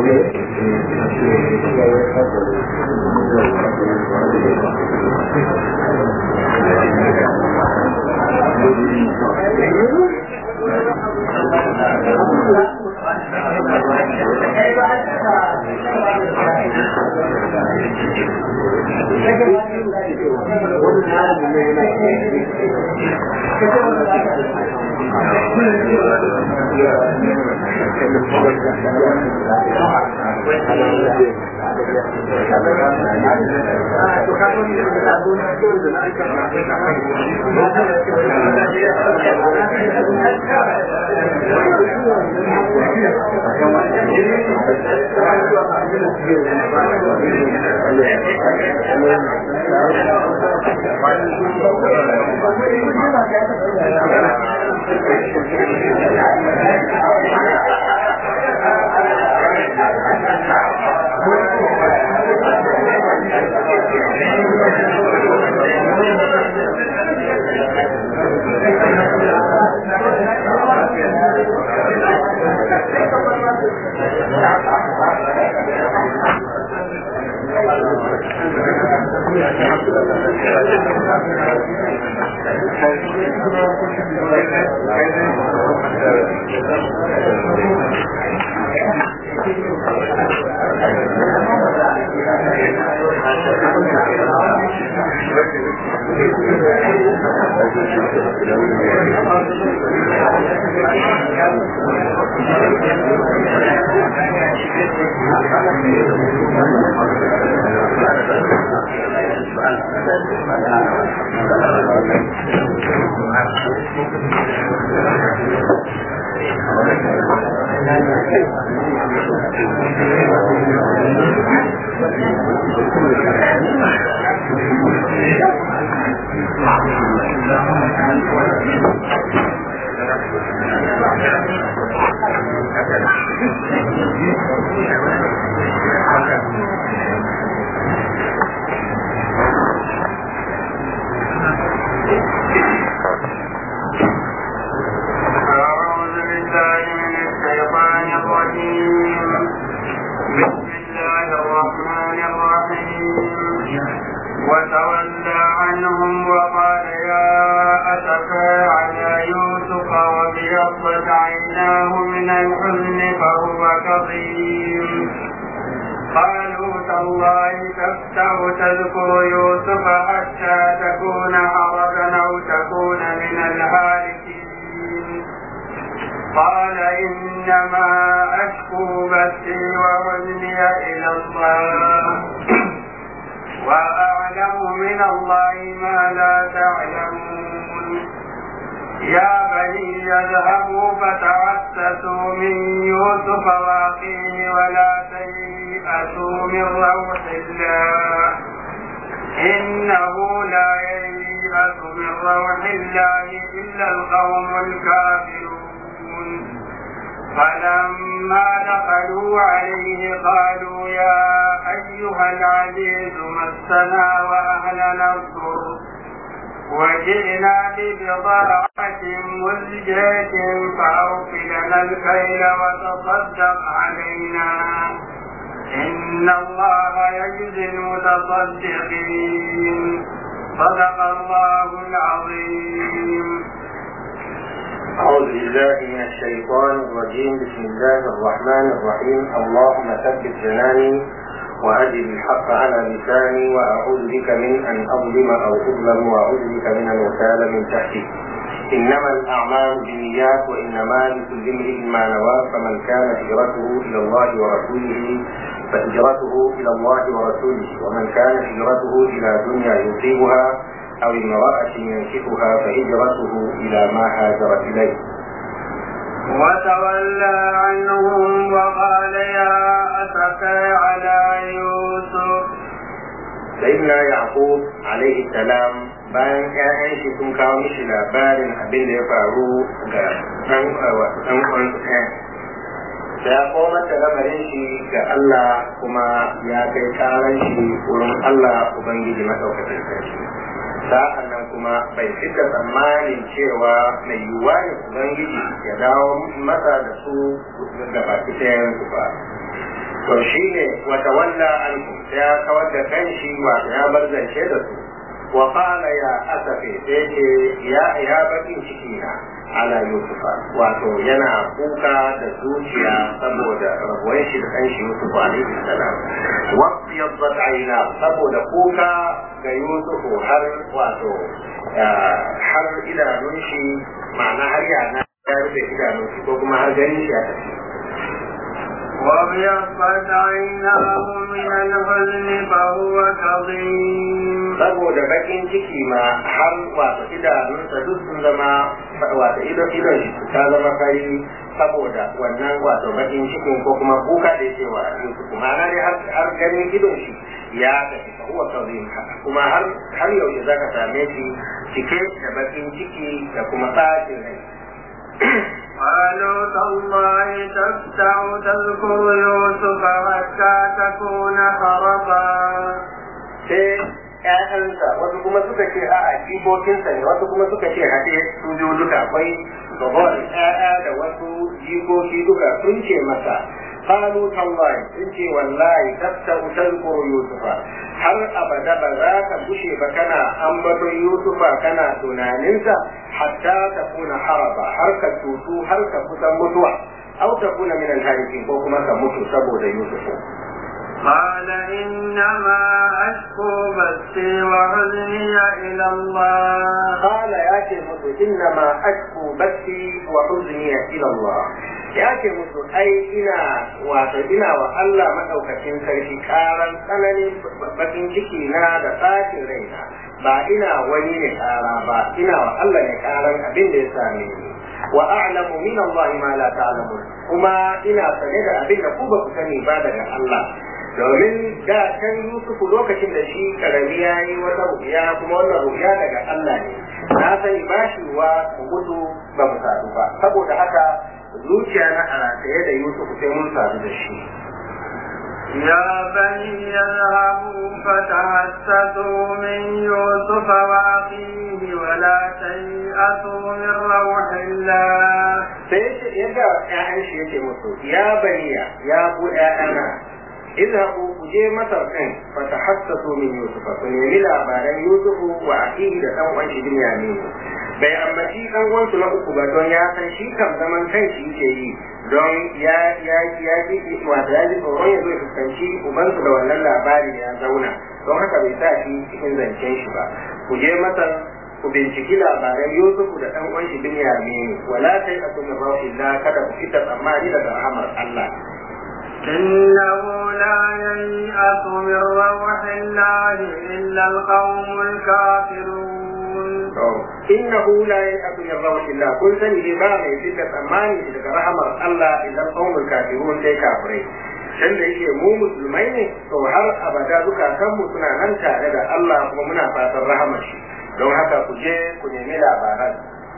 أعوذ بالله من الشيطان الرجيم بسم الله الرحمن الرحيم وتولى عنهم وقال يا أسفى على يوسف وابيضت عيناه من الحزن فهو كظيم قالوا تالله تفتح تذكر يوسف حتى تكون حرجا أو تكون من الهالكين قال إنما أشكو بثي وحزني إلى الله وأعلم من الله ما لا تعلمون يا بني اذهبوا فتعسسوا من يوسف واخيه ولا تيأسوا من روح الله إنه لا ييأس من روح الله إلا القوم الكافرون فلما دخلوا عليه قالوا يا أيها العزيز مسنا وأهلنا الضر وجئنا ببضاعة مزجاة فأوفلنا الكيل وتصدق علينا إن الله يجزي المتصدقين صدق الله العظيم أعوذ بالله من الشيطان الرجيم بسم الله الرحمن الرحيم اللهم ثبت جناني وأجل الحق على لساني وأعوذ بك من أن أظلم أو أظلم وأعوذ بك من أن أغتال من تحتي إنما الأعمال بالنيات وإنما لكل امرئ ما نوى فمن كان هجرته إلى الله ورسوله فهجرته إلى الله ورسوله ومن كان هجرته إلى دنيا يصيبها أو امرأة ينكحها فهجرته إلى ما هاجر إليه وتولى عنهم وقال يا أسفى على يوسف sayyidina yaqub alaihi salam bayan ƴaƴan shi sun kawo mishi labarin abin da ya faru ga ɗan wato ɗan uwansu ɗaya da ya komar da lamarin shi ga Allah kuma ya kai karan shi wurin Allah ubangiji madaukakin sarki sa'an nan kuma bai fita tsammanin cewa mai yiwuwa ne ubangiji ya dawo masa da su ga baki ɗayan su ba to shine wata walla an ya kawar da kanshi wato ya bar zance da su wa qala ya asafi sai ce ya ya bakin ciki na ala yusufa wato yana kuka da zuciya saboda rabuwar shi da kanshi yusuf alaihi salam wa yaddat aina saboda kuka ga yusufu har wato har idanun shi ma'ana har yana ya rufe idanun shi ko kuma har ganin shi ya tafi وابيضت عيناه من الحزن فهو كظيم saboda bakin ciki ma har wato idanunsa duk sun zama wato idon idon shi ta zama fari saboda wannan wato bakin cikin ko kuma kuka da yake wa Yusuf ma'ana dai har har ganin idon shi ya tafi fa huwa kazim kuma har har yaushe zaka same shi cike da bakin ciki da kuma bacin rai قالوا تالله تفتع تذكر يوسف حتى تكون خربا sai ƴaƴansa wasu kuma suka ce a'a jikokinsa ne wasu kuma suka ce haɗe su biyu duka akwai gaban ƴaƴa da wasu jikoki duka sun ce masa qalu tallahi sun ce wallahi tafta tazkuru yusufa har abada ba za ka bushe ba kana ambaton yusufa kana tunaninsa hatta ta kuna haraba har ka tutu har ka kusan mutuwa au ta kuna min alharikin ko kuma ka mutu saboda yusufu قال إنما أشكو بثي وحزني إلى الله قال يا شيخ إنما أشكو بثي وحزني إلى الله ya ce musu ai ina wato ina wa Allah madaukakin sarki karan tsananin bakin ciki na da tsakin raina ba ina wani ne kara ba ina wa Allah ne karan abin da ya same ni wa a'lamu min Allah ma la ta'lamun kuma ina sane da abin da ku ba ku sani ba daga Allah domin da can Yusufu lokacin da shi karami ya yi wata rubiya kuma wannan rubiya daga Allah ne na sani ba shi wa mu gudu ba mu sadu ba saboda haka zuciya na a rataye da Yusuf sai mun sadu da shi. يا بني اذهبوا فتحسسوا من يوسف وأخيه ولا تيأسوا من روح الله sai ya ga ‘ya'yan shi yake musu ya baniya ya ku ‘ya'yana izhabu ku je masar ɗin fa tahassasu min yusufa ku nemi labaran yusufu wa akihi da ɗan uwan shi binyamin bai ambaci ɗan uwansu na uku ba don ya san shi kam zaman kanshi yake yi don ya ya ya ji wato ya ji tsoron ya zo ya fuskanci ubansu da wannan labari ya zauna don haka bai sa shi cikin zancen shi ba ku je masar ku binciki labaran Yusufu da ɗan uwan shi Binyamin wala tai aku min illa kada ku fita tsammani daga rahamar Allah إنه لا ييأس من روح الله إلا القوم الكافرون innahu la yaqu min rawhillah kun sani dai ba mai fita tsammani daga rahamar Allah idan qaumul kafirun sai kafirai dan da yake mu musulmai ne to har abada zukatanmu suna nan tare da Allah kuma muna fatan rahamar shi don haka ku je ku nemi labaran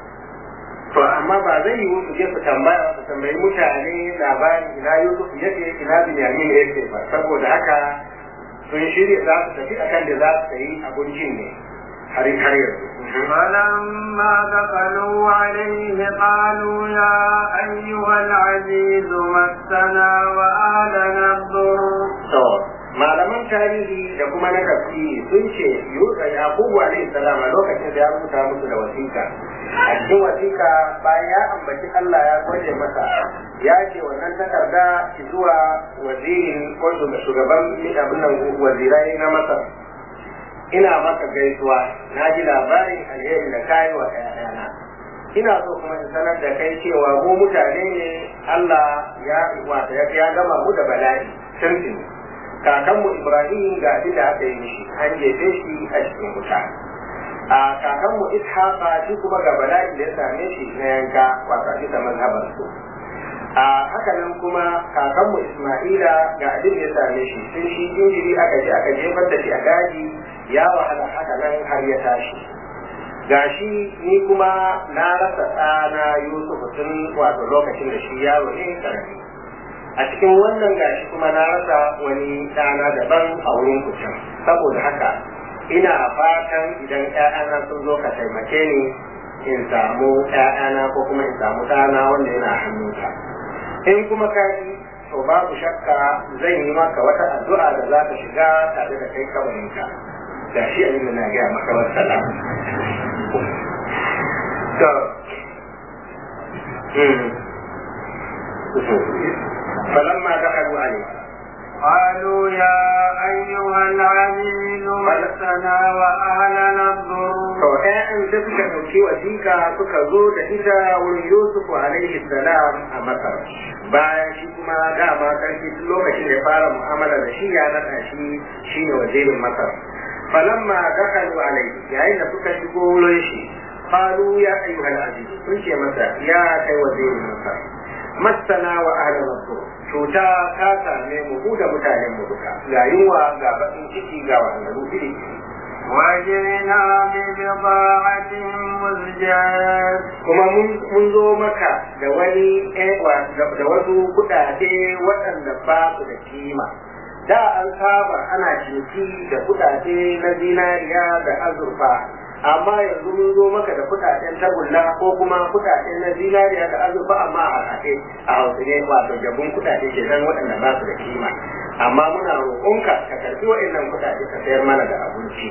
to amma ba zai yi su je su tambaya su tambayi mutane labarin ina Yusuf yake ina Binyamin yake ba saboda haka sun shirya za su tafi akan da za su yi abincin ne har har yanzu فلما دخلوا عليه قالوا يا أيها العزيز مسنا وآلنا الضر to malaman tarihi da kuma na tafsiri sun ce Yusa Yakubu alaihi salam a lokacin da ya rubuta musu da wasiƙa a cikin wasiƙa bayan ya ambaci Allah ya gode masa ya ce wannan takarda zuwa wazirin ko shugaban abin nan wazirai na Masar ina maka gaisuwa na ji labarin alheri da kayi wa ƴaƴana ina so kuma in sanar da kai cewa mu mutane ne Allah ya wata ya gama mu da bala'i tuntuni kakanmu Ibrahim ga abin da aka yi mishi an jefe shi a cikin wuta a kakanmu Ishaqa shi kuma ga bala'i da ya same shi na yanka wata bisa mazhabar su a haka nan kuma kakanmu Isma'ila ga abin da ya same shi sun shi injiri aka je aka jefar da shi a daji ya wahala haka nan har ya tashi gashi ni kuma na rasa ɗana Yusuf tun wato lokacin da shi yaro ne karami a cikin wannan gashi kuma na rasa wani ɗana daban a wurin kucin saboda haka ina fatan idan ƴaƴana sun zo ka taimake ni in samu ƴaƴana ko kuma in samu ɗana wanda yana hannunka in kuma ka to babu shakka zan yi maka wata addu'a da za ka shiga tare da kai kabarinka ga shi abin da na gaya maka wasala to فلما دخلوا عليه قالوا يا أيها العزيز مسنا وأهلنا الضر to ƴaƴan da suka ɗauki wasiƙa suka zo da ita wurin Yusufu alaihi salam a Masar bayan shi kuma dama sarki tun lokacin da ya fara mu'amala da shi ya naɗa shi shine wazirin Masar falamma dakalu alaihi yayin da suka shigo wurin shi qalu ya ayyuhal aziz sun ce masa ya kai wazirin Masar masana wa ahlana cuta ta same mu mu da mutanen mu duka ga yunwa ga bakin ciki ga wahalhalu iri وجئنا ببضاعة مزجاة kuma mun zo maka da wani da wasu kudade waɗanda ba su da kima da an saba ana ciniki da kudade na zinariya da azurfa amma yanzu mun zo maka da kudaden tagulla ko kuma kudade na zinariya da azurfa amma a haɗe a hausa ne wato jabun kudade ke nan waɗanda ba su da kima amma muna roƙonka ka karɓi waɗannan kudade ka sayar mana da abinci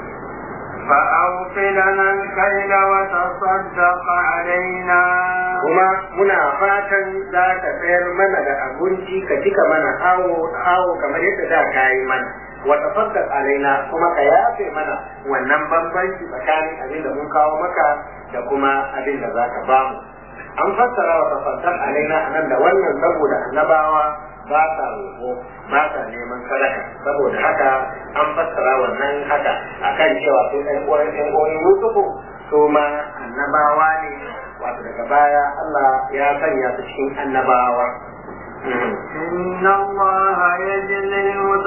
فأوف لنا الكيل وتصدق علينا kuma muna fatan za ka sayar mana da abinci ka cika mana awo awo kamar yadda da ka yi mana wa tafaddal alaina kuma ka yafe mana wannan bambanci tsakanin abin da mun kawo maka da kuma abin da za ka ba mu an fassara wa tafaddal alaina anan da wannan saboda annabawa ba sa roƙo ba sa neman sadaka saboda haka an fassara wannan haka akan cewa su ɗan uwan ɗan uwan Yusufu su ma annabawa ne wato daga baya Allah ya sanya su cikin annabawa إن الله يجزي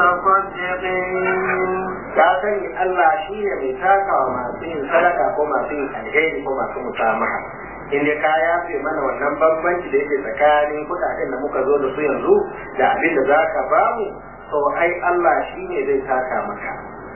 المتصدقين ya sani Allah shi ne mai takawa masu yin sadaka ko masu yin alheri ko masu musamaha in dai ka yafe mana wannan bambanci da yake tsakanin kudaden da muka zo da su yanzu da abin da za ka ba mu to ai Allah shi ne zai taka maka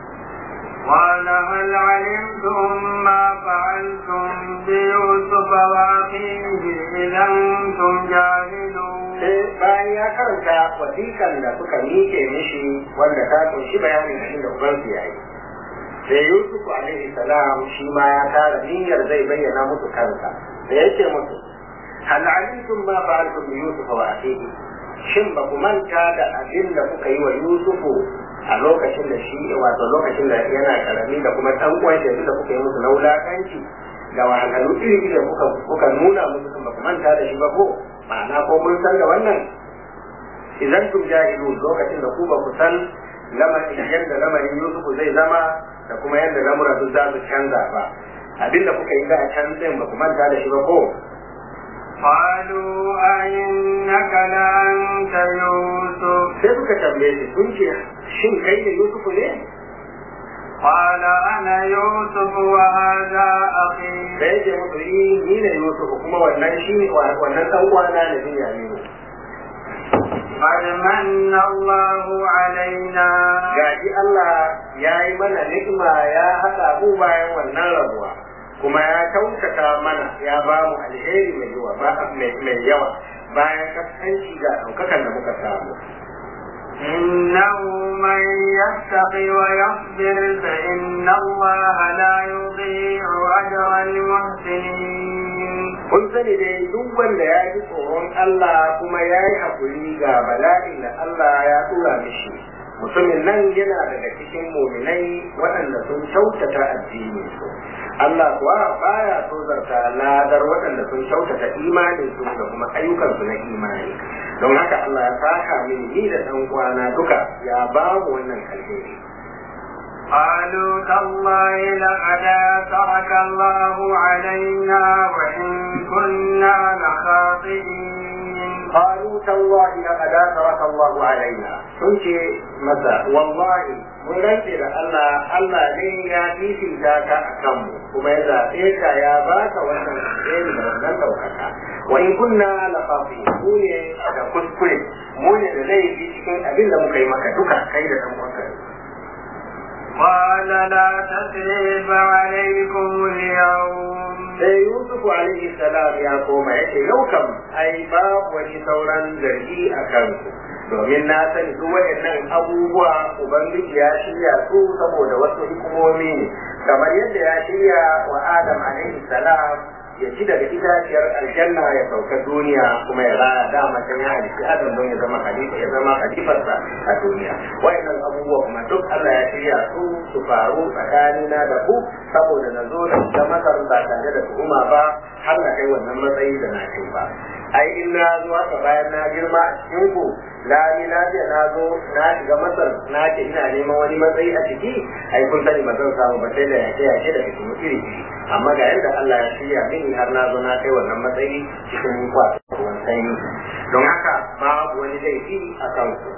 قال هل علمتم ما فعلتم بيوسف وأخيه إذا أنتم جاهلون sai bayan ya karanta wasiƙan da suka miƙe mishi wanda ta kunshi bayanin abin da ubansu ya yi sai Yusuf alaihi salam shi ma ya tara niyyar zai bayyana musu kansa da yake musu hal alimtum ma fa'altum bi Yusuf wa akhihi shin ba ku manta da abin da kuka yi wa Yusufu a lokacin da shi wato lokacin da yana karami da kuma dan uwan da da kuka yi musu na wulakanci da wahalhalu iri da kuka kuka nuna musu kan ba ku manta da shi ba ko ma'ana ko mun san da wannan idan tum jahilun lokacin da ku ba ku san lamarin yadda lamarin Yusufu zai zama da kuma yadda lamura su za su canza ba abinda kuka yi da a can din ba ku manta da shi ba ko قالوا أئنك لأنت يوسف sai suka tambaye shi sun ce shin kai ne Yusufu ne قال أنا يوسف وهذا أخي da yake musu yi ni ne Yusufu kuma wannan shi ne wannan dan uwana ne bin Yaminu قد من الله علينا gaji Allah ya yi mana ni'ima ya haɗa mu bayan wannan rabuwa kuma ya kyautata mana ya ba mu alheri mai yawa ba mai yawa bayan kaskanci ga ɗaukakan da muka samu إنه من يتق ويصبر فإن الله لا يضيع أجر المحسنين kun sani dai duk wanda ya ji tsoron Allah kuma ya yi haƙuri ga bala'in da Allah ya tura mishi mutumin nan yana daga cikin muminai waɗanda sun kyautata addini su Allah kuwa baya tozarta ladar waɗanda sun kyautata imanin su da kuma ayyukansu na imani don haka Allah ya saka mini ni da ɗan uwana duka ya ba mu wannan alheri قالوا تالله لقد ترك الله علينا وإن كنا لخاطئين قالوا تالله لقد ترك الله علينا sun ce masa wallahi mun rantse da Allah Allah ne ya fifita ka a kanmu kuma ya zaɓe ka ya baka wannan alheri da wannan ɗaukaka wa in kunna la khafi mu ne da kuskure mu ne da laifi cikin abin da muka yi maka duka kai da ɗan uwanka قال لا تثريب عليكم اليوم sai Yusuf alaihi salam ya koma ya ce yau kam ai babu wani sauran zargi a kanku domin na sani duk waɗannan abubuwa ubangiji ya shirya su saboda wasu hikimomi ne kamar yadda ya shirya wa Adam alaihi salam ya ci daga itaciyar aljanna ya sauka duniya kuma ya raya dama can ya halitta adam don ya zama halifa ya zama halifarsa a duniya wayannan abubuwa kuma duk Allah ya shirya su su faru tsakanina da ku saboda na zo da masar ba tare da tuhuma ba har na kai wannan matsayi da na kai ba ai in na zo haka bayan na girma a cikin ku lami lafiya na zo na shiga masar na ce ina neman wani matsayi a ciki ai kun sani ba zan samu ba sai da yake yake da kuma iri iri amma ga yadda Allah ya shirya mini har na zo na kai wannan matsayi cikin kwato ruwan sanyi don haka babu wani laifi a kanku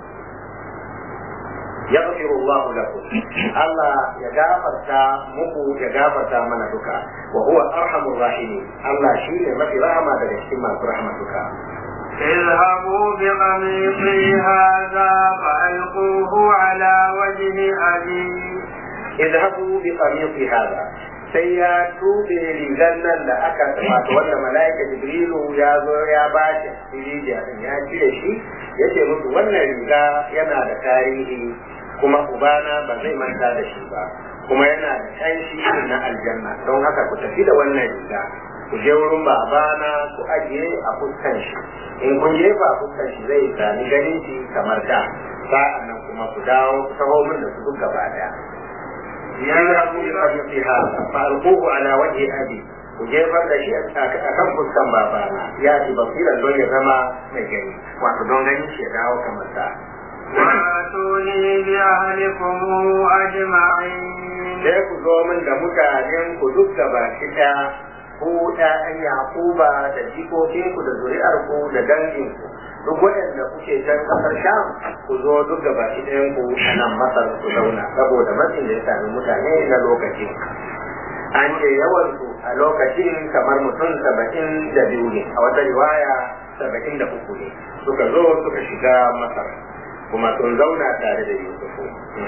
يغفر الله لكم الله يغفرتا مكو يغفرتا من دكا وهو ارحم الراحمين الله شيء ما في رحمه daga cikin masu rahmatuka اذهبوا بقميصي هذا فألقوه على وجه أبي اذهبوا بقميصي هذا sai ya tube rigar nan da aka wato wanda mala'ika jibrilu ya zo ya ba shi rijiya din ya cire shi ya ce musu wannan riga yana da tarihi kuma ubana ba zai manta da shi ba kuma yana da kanshi na aljanna don haka ku tafi da wannan riga ku je wurin babana ku ajiye a fuskan shi in kun jefa a fuskan shi zai sami ganin shi kamar da sa'an nan kuma ku dawo ku taho min da su duk gaba daya يذهب بقميصها فألقوه على وجه أبي وجefar da shi a kan fuskan babana ya ci basiran don ya zama mai gani wato don gani shi ya dawo kamar sa واتوني بأهلكم أجمعين sai ku zo min da mutanen ku duk gaba ɗaya ku ɗayan Yakuba da jikokinku da zuri'arku da danginku duk waɗanda kuke can ƙasar Sham ku zo duk gaba ɗayan ku a nan Masar ku zauna saboda matsin da ya sami mutane na lokacin an ce yawansu a lokacin kamar mutum saba'in da biyu ne a wata riwaya saba'in da uku ne suka zo suka shiga Masar kuma sun zauna tare da Yusufu.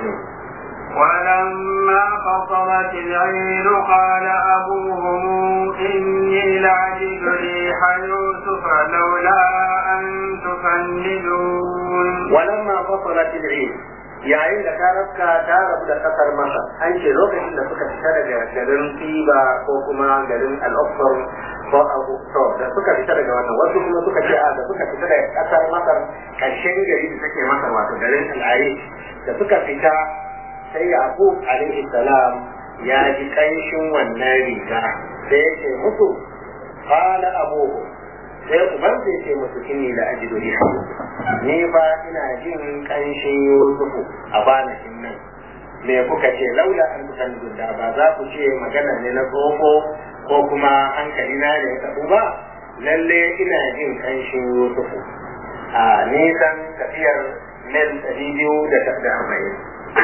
ولما فصلت العين قال أبوهم إني لعجب ريح يوسف لولا أن تفندون ولما فصلت العين yayin da ta rabka ta rabu da kasar masa an ce lokacin da suka fita daga garin tiba ko kuma garin al'uffar ko abu to da suka fita daga wannan wasu kuma suka ce a da suka fita daga kasar masar karshen gari da take masar wato garin al'ari da suka fita sai yaqub alaihi salam ya ji kanshin wannan riga sai ya ce musu qala abuhu sai uban zai ce musu inni la ajidu riha ni fa ina jin kanshin yusufu a banakin nan me kuka ce laula an kusan da ba za ku ce magana ne na tsoho ko kuma hankali na ne ya ba lalle ina jin kanshin yusufu a nisan tafiyar mil ɗari biyu da arba'in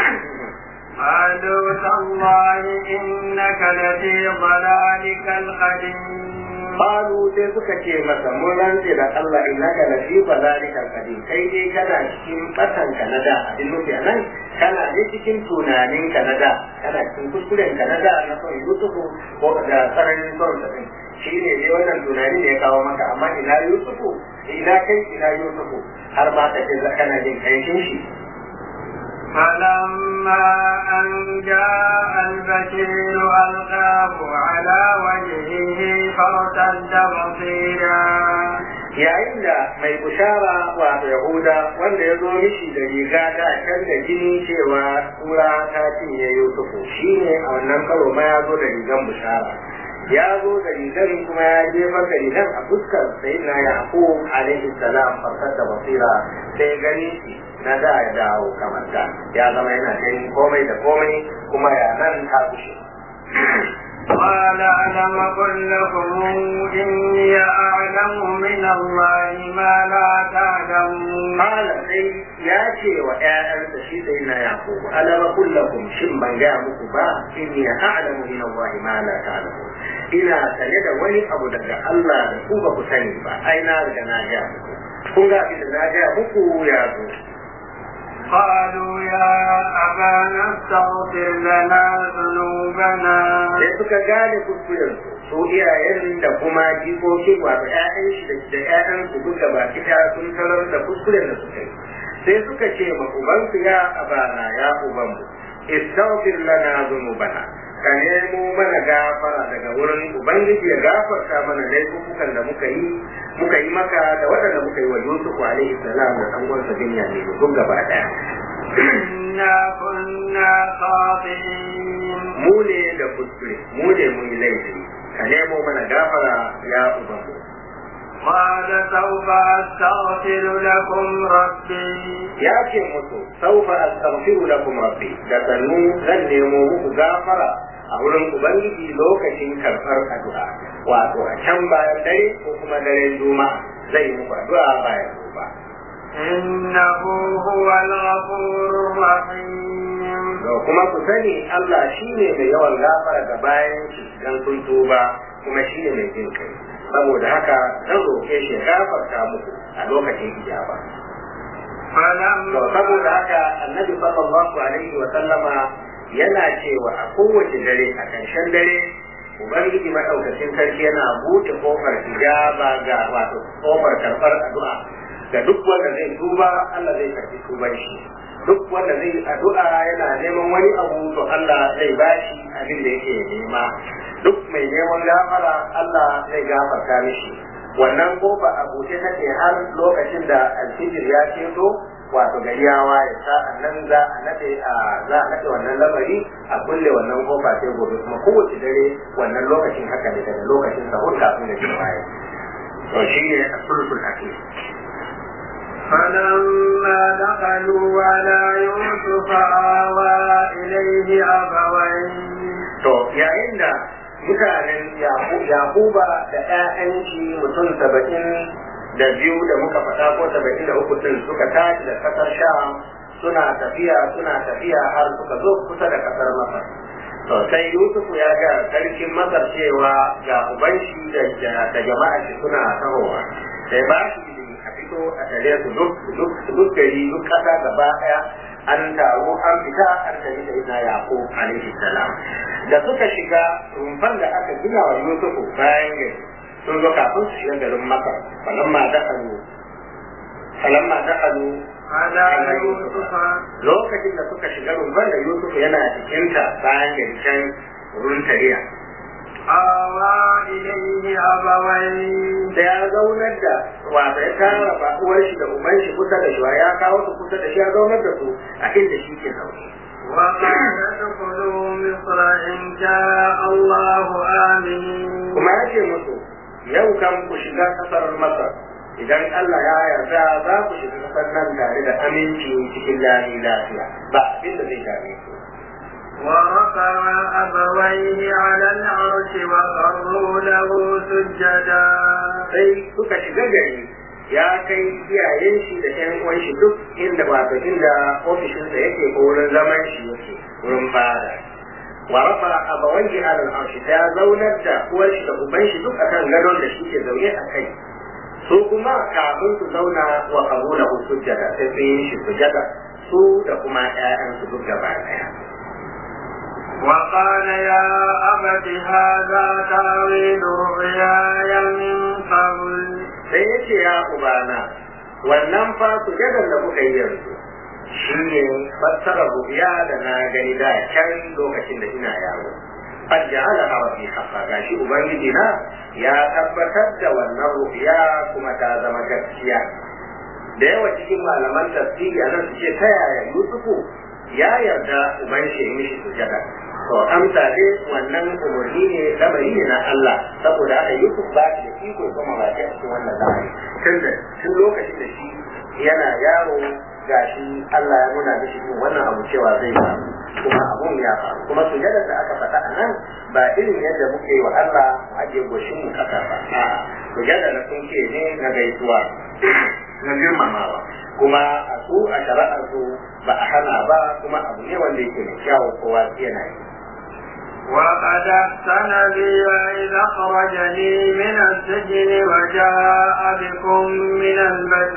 قالوا تالله إنك لفي ضلالك القديم Qalu sai suka ce masa mun rantse da Allah innaka la fi balalikal qadim kai dai kana cikin batan ka na da abin nufi anan kana dai cikin tunanin ka na da kana cikin kuskuren ka na da na son Yusufu ko da tsananin son sa din shi ne dai wannan tunani ne ya kawo maka amma ina Yusufu ina kai ina Yusufu har ma ka ce kana jin kanshin shi فلما أن جاء البشير ألقاه على وجهه فارتد بصيرا yayin da mai bushara wato yahuda wanda ya zo mishi da riga da can da jini cewa kura ta cinye yusufu shine a wannan karo ma ya zo da rigan bushara ya zo da rigan kuma ya jefar da rigan a fuskar sayyidina yaqub alaihi salam farkar da basira sai gani shi na da ya dawo kamar da ya zama yana ganin komai da komai kuma ya nan ta kushe قال ألم أقل لكم إني أعلم من الله ما لا تعلمون Kala sai ya ce wa ‘ya'yansa shi sai na Yakubu, alama kullakum shin ban gaya muku ba, inni ya a'lamu min Allah ma la ta'lamu. Ina sane da wani abu daga Allah da ku ba ku sani ba, ai na riga na gaya muku. Kun ga abin da na gaya muku ya zo. قالوا يا أبانا استغفر لنا ذنوبنا sai suka gane kuskuren su iyayen da kuma jikokin wato ƴaƴan shi da ƴaƴan su duka ba kita sun tarar da kuskuren da suka yi sai suka ce ma ubansu ya abana ya ubanmu istaghfir lana dhunubana ka nemo mana gafara daga wurin ubangiji ya gafarta mana laifukan da muka yi muka yi maka da waɗanda muka yi wa Yusuf alaihi salam da ɗan uwansa Binyamin duk gaba ɗaya إنا كنا خاطئين mu ne da kuskure mu ne mun yi laifi ka nemo mana gafara ya ubanmu قال سوف أستغفر لكم ربي ya ce musu saufa astaghfiru lakum rabbi da sannu zan nemo muku gafara a wurin ubangiji lokacin karɓar addu'a wato a can bayan dare ko kuma daren juma'a zai yi muku addu'a bayan gobe إنه هو الغفور الرحيم to kuma ku sani Allah shine mai yawan gafara ga bayan shi dan sun tuba kuma shine mai jin kai saboda haka zan roke shi ya gafarta muku a lokacin ijaba to saboda فلما haka annabi sallallahu alaihi wa sallama yana cewa a kowace dare a ƙarshen dare ubangiji madaukakin sarki yana buɗe kofar ijaba ga wato kofar karɓar addu'a ga duk wanda zai tuba Allah zai karɓi tuban shi duk wanda zai addu'a yana neman wani abu to Allah zai bashi abin da yake nema duk mai neman gafara Allah zai gafarta mishi wannan kofa a buɗe take har lokacin da alfijir ya ceto wato gari ya waye sa'an nan za a nade a za a nade wannan lamari a kulle wannan kofa sai gobe kuma kowace dare wannan lokacin haka ne daga lokacin sahur kafin da shi waye to shi ne asulul akhir فلما دخلوا على يوسف آوى إليه أبويه to yayin da mutanen Yaku- yakuba da 'ya'yan shi mutum saba'in da biyu da muka faɗa ko saba'in da uku din suka tashi da ƙasar sham suna tafiya suna tafiya har suka zo kusa da ƙasar masar to sai yusufu ya ga sarkin masar cewa ga uban shi da da jama'a shi suna tahowa sai ba shi izini a fito a tare su duk duk duk gari duk ƙasa gaba ɗaya an taru an fita an tafi da ina yaqub alaihi salam da suka shiga rumfan da aka gina wa yusufu bayan gari sun zo kafin su shiga garin makar falamma dakhalu falamma dakhalu على يوسف lokacin da suka shiga rumfan da yusuf yana cikinta bayan gari can wurin tariya آوى إليه أبويه da ya zaunar da wata ya tara ba uwar shi da uban shi kusa da shi ya kawo su kusa da shi ya zaunar da su a inda shi ke zaune وقال ادخلوا مصر إن شاء الله آمين kuma ya ce musu yau kan ku shiga kasar masar idan Allah ya yarda za ku shiga kasar nan tare da aminci cikin lami lafiya ba abin da zai dame ku ورفع أبويه على العرش وخروا له سجدا sai suka shiga gari ya kai iyayen shi da ƴan uwan shi duk inda wato inda ofishin sa yake ko wurin zaman shi yake wurin fada wa rafa abawaihi ala al-arsh ta zaunar da uwar shi da uban shi duk akan gadon da shi ke zaune a kai su kuma kafin su zauna wa qabula sujjada sai sun yi shi sujjada su da kuma ƴaƴan su duk gaba ɗaya وقال يا أبت هذا تأويل رؤياي من قبل sai ya ce ya ubana wannan fa sujadar da kuka yi yanzu shi ne fassara rubiya da na gani da can lokacin da ina yaro qad ja'ala hawa fi haqqa gashi ubangiji na ya tabbatar da wannan rubiya kuma ta zama gaskiya da yawa cikin malaman tafsiri anan su ce ta yaya yusufu ya yarda uban shi ya mishi sujada to amsa dai wannan umarni ne lamari ne na Allah saboda haka Yusuf ba shi da iko ya kuma baki a cikin wannan lamari tun da tun lokacin da shi yana yaro gashi Allah ya nuna mishi yin wannan abu cewa zai faru kuma abun ya faru kuma sujadar da aka faɗa a nan ba irin yadda muke yi wa Allah mu ajiye goshin mu kasa ba a'a sujadar na sun ce ne na gaisuwa na girmamawa kuma a su a shari'ar su ba a hana ba kuma abu ne wanda yake mai kyawu kowa yana yi وقد أحسن بي إذ أخرجني من السجن وجاء بكم من البدو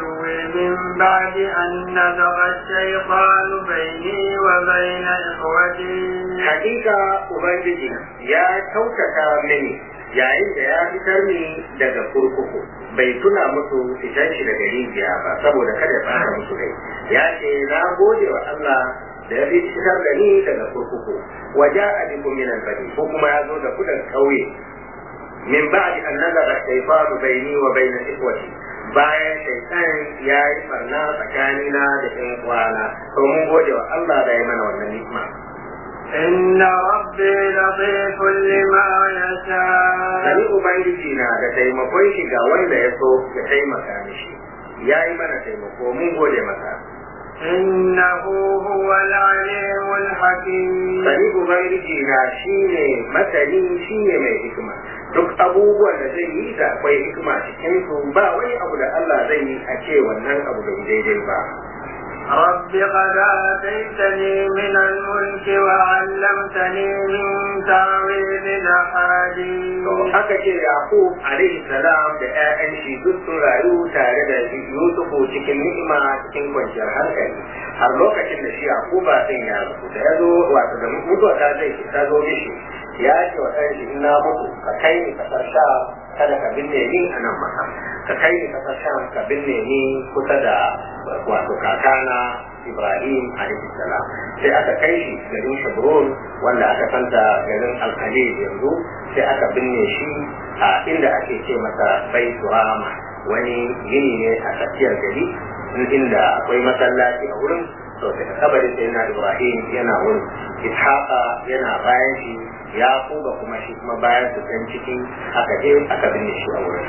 من بعد أن نزغ الشيطان بيني وبين إخوتي hakika ubangiji ya kyautata mini yayin da ya fitar ni daga kurkuku bai tuna musu fitan shi daga rijiya ba saboda kada ya fara musu rai ya ce na gode wa Allah da ya fitar da ni daga kurkuku waja a bikum min albani ko kuma ya zo da ku daga kauye min ba'di an nazara shaytanu baini wa baina ikhwati bayan shaitan ya yi barna tsakanina da ɗan uwana to mun gode wa Allah da ya mana wannan ni'ima إن ربي لطيف لما يشاء Sani Ubangiji na da taimakon shi ga wanda ya so ya taimaka mishi. Ya yi mana taimako mun gode masa. إنه هو العليم الحكيم Sani Ubangiji na shi ne masani shi ne mai hikima. Duk abubuwan da zai yi da akwai hikima cikin su ba wani abu da Allah zai yi a ce wannan abu bai daidai ba. رب قد آتيتني من الملك وعلمتني من تأويل الأحاديث To aka ce Yaqub alaihi salam da ƴaƴan shi duk sun rayu tare da Yusufu cikin ni'ima cikin kwanciyar hankali har lokacin da shi Yaquba din ya rasu da ya zo wato da mutuwa ta zai ta zo mishi ya ce wa ɗan shi ina mutu ka kai ni kasar sha kada ka binne ni a nan maka ka kai ni kasar sha ka binne ni kusa da wato kakana Ibrahim alaihi salam sai aka kai shi garin Shabrun wanda aka santa garin Alkhalil yanzu sai aka binne shi a inda ake ce masa Baitu Rama wani gini ne a tsakiyar gari inda akwai masallaci a wurin to daga kabarin sai na Ibrahim yana wurin Ishaqa yana bayan shi Yaquba kuma shi kuma bayan su can ciki aka je aka binne shi a wurin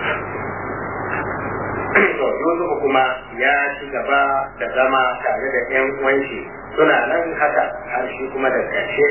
to Yusuf kuma ya ci gaba da zama tare da ƴan uwanshi suna nan haka har shi kuma da ƙarshe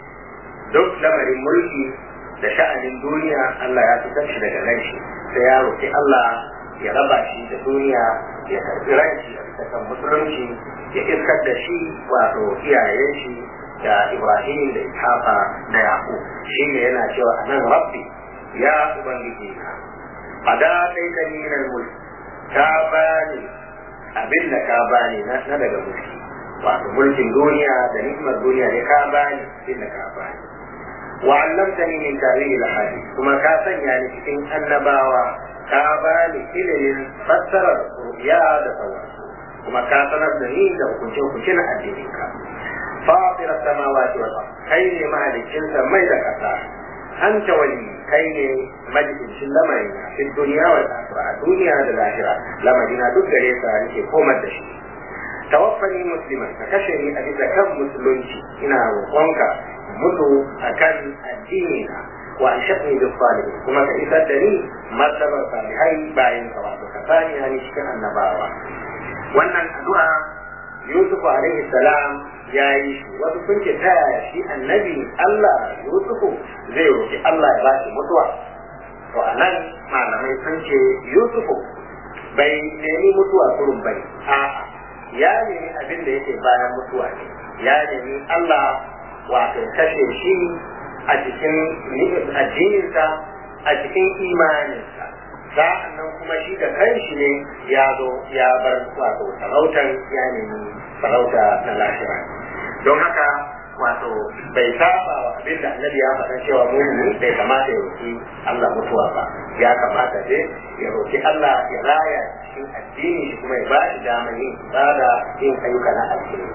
duk lamarin mulki da sha'anin duniya Allah ya fitar shi daga nan shi sai ya roki Allah ya raba shi da duniya ya karbi ranci a bisa kan musulunci ya iskar da shi wato iyayen shi da Ibrahim da Ishaqa da Yaqub shi ne yana cewa anan rabbi ya ubangiji na ada kai ka ni min mulki ka bani abin da ka bani na daga mulki wato mulkin duniya da nikmar duniya ne ka bani abin da ka bani wa allamtani min tawil al-hadith kuma ka sanya ni cikin annabawa ka bani ilimin fassarar ruya da sauransu kuma ka sanar da ni da hukunce hukunce na addinin ka fatir samawati wal ard kai ne mahalicin mai da kasa anta wali kai ne majalisin lamarin na fi duniya wal akhirah a duniya da lahira lamarina duk gare ka nake komar da shi tawaffani musliman ka kashe ni a bisa kan musulunci ina roƙonka mutu akan addini na wa an shaɗni da salihin kuma ka isar da ni martabar salihai bayan ka wato ka sani hani cikin annabawa wannan addu'a Yusuf alaihi salam ya yi shi wasu sun ce ta yaya shi annabi Allah Yusufu zai roki Allah ya bashi mutuwa to a nan malamai sun ce Yusufu bai nemi mutuwa kurun bai a'a ya nemi abin da yake bayan mutuwa ne ya nemi Allah wato kashe shi a cikin addininsa a cikin imaninsa sa'an nan kuma shi da kanshi ne ya zo ya bar wato sarautar ya nemi sarauta na lahira don haka wato bai saba wa abin da annabi ya faɗa cewa mumini bai kamata ya roki Allah mutuwa ba ya kamata dai ya roki Allah ya raya cikin addini shi kuma ya ba shi damar yin ibada yin ayyuka na alheri